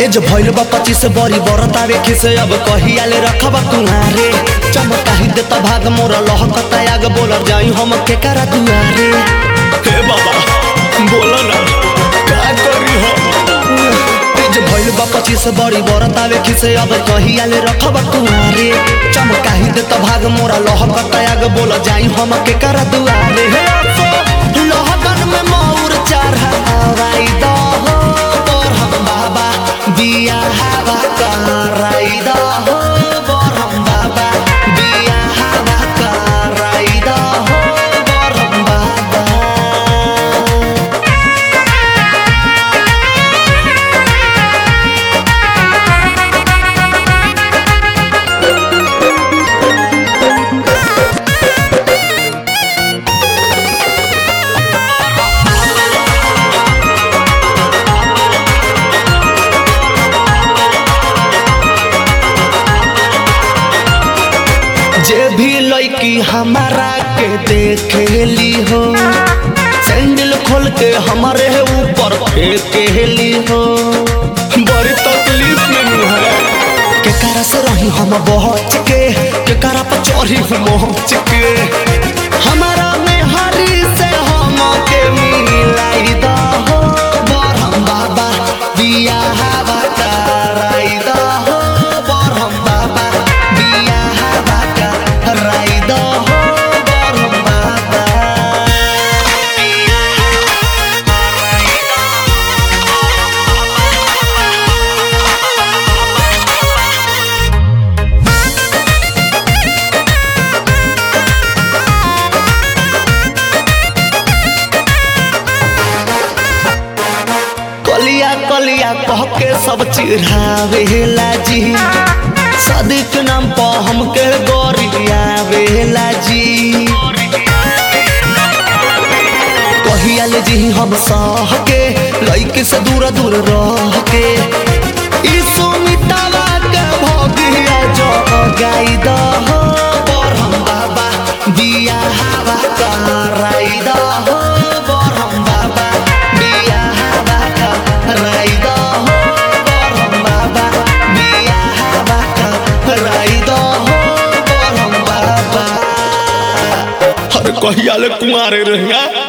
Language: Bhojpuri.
एज भइल बा पच्चीस बरी बरतावे खिसे अब कहियाले रखब कुहारे चमकाही देता भाग मोरा लहकता आग बोलर जाई हम के करा दुआरे हे बाबा बोला ना का करी हो एज भइल बा पच्चीस बरी बरतावे खिसे अब कहियाले रखब कुहारे चमकाही देता भाग मोरा लहकता आग बोलर जाई हम के करा दुआरे हे अफो लहकन में मौर चढ़ावाई दो हो बरहम बाबा बिया हवा कराई दो हो बरहम बाबा बिया हवा कराई दो हो बरहम बाबा जे भी लड़की हमारा के देखेली हो सैंडल खोल के हमारे ऊपर फेंकेली हो बड़ी तकलीफ में है के करा से रही हम बहच के के करा पर चढ़ी हम मोहच के हमारा में हरी से हम के मिलाई दा हो बरहम बाबा बिया हवा कराई दा हो बरहम बाबा बिया हवा कराई दा हो बरहम बाबा कलिया कलिया कह के सब चिढ़ावेला जी सदिक नाम पर हमके गोरियावेला जी कहियाले जी हम सह के लइके से दूर दूर रह के ई सुमितावा के भगिया जो गाई दह बरहम बाबा बिया हवा कराई दह बरहम बाबा बिया हवा कराई दह बरहम बाबा बिया हवा कराई दह बरहम बाबा अरे कहिया ले कुमारे रहिया